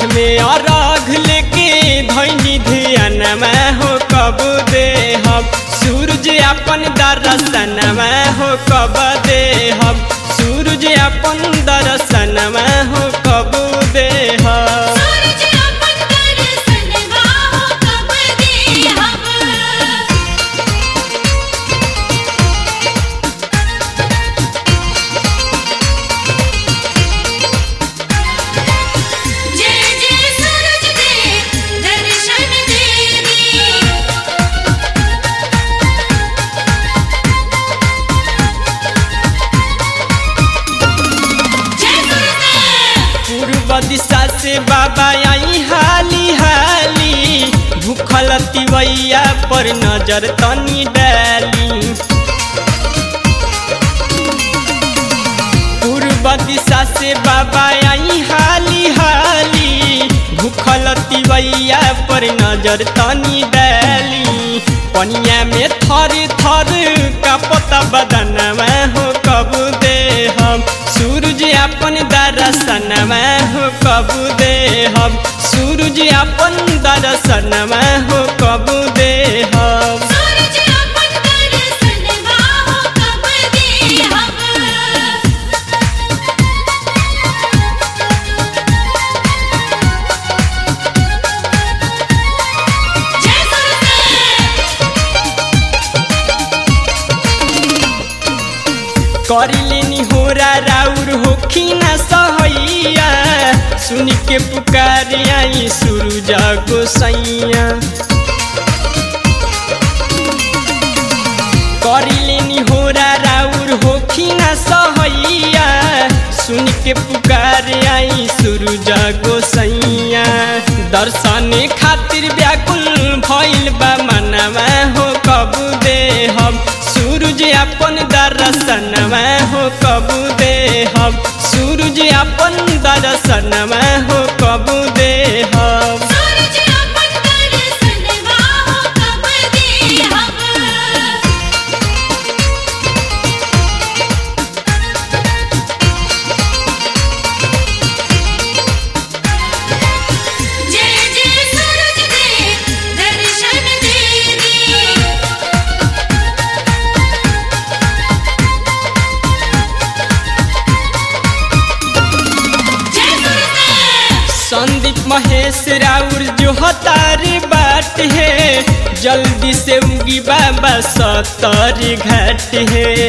हाथ में अरघ लेके धैनी ध्यान में हो कब दे हम सूरज अपन दर्शन में हो कब दे हम सूरज अपन दर्शन में हो कब दे हम सूरज अपन दर्शन गाहो कब दे हम जय जय सूरज दे दर्शन देवी जय सूरज पूर्व दिशा से बाबा आई हाली हाली भूखल तिवैया पर नजर तनी डाली पूर्व दिशा से बाबा आई हाली हाली भूखल तिवैया पर नजर तनी डाली पनिया में थर थर का पता बदन में हो कब दे हम सूरज अपन दर्शन में हो कब दे हम सूरज अपन दर्शन में हो कब दे हम सूरज अपन दर्शन गाहो कब दे हम जय कर लेनी होरा राउर होखी न सहैया सुन के पुकार आई सूरज गोसैया कर लेनी होरा राउर होखी न सहैया सुन के पुकार आई सूरज गोसैया दर्शन खातिर व्याकुल भइल बा मनवा हो कब दे हम सूरज अपन दर्शन में हो कब दे हम सूरज अपन दर्शन में हो कब दे हम सूरज अपन दर्शन गाहो कब दे हम जय जय सूरज दे दर्शन देवी जय सूरज संदीप महेश राउर जो हतार बाट है जल्दी से उगी बाबा सतर घाट है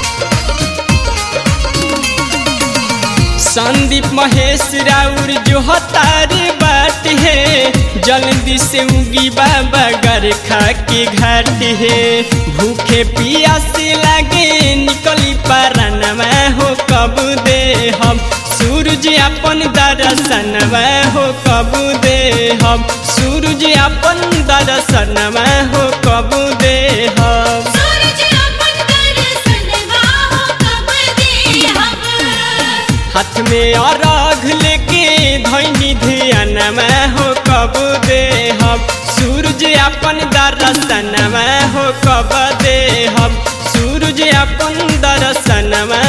संदीप महेश राउर जो हतार बाट है जल्दी से उगी बाबा गरखा के घाट है भूखे पियासे लागे निकली पारन में हो कब दे हम सूरज अपन दर्शन में हो कब दे हम सूरज अपन दर्शन में हो कब दे हम सूरज अपन दर्शन गाहो कब दे हम हाथ में अरघ लेके धैनी ध्यान में हो कब दे हम सूरज अपन दर्शन में हो कब दे हम सूरज अपन दर्शन में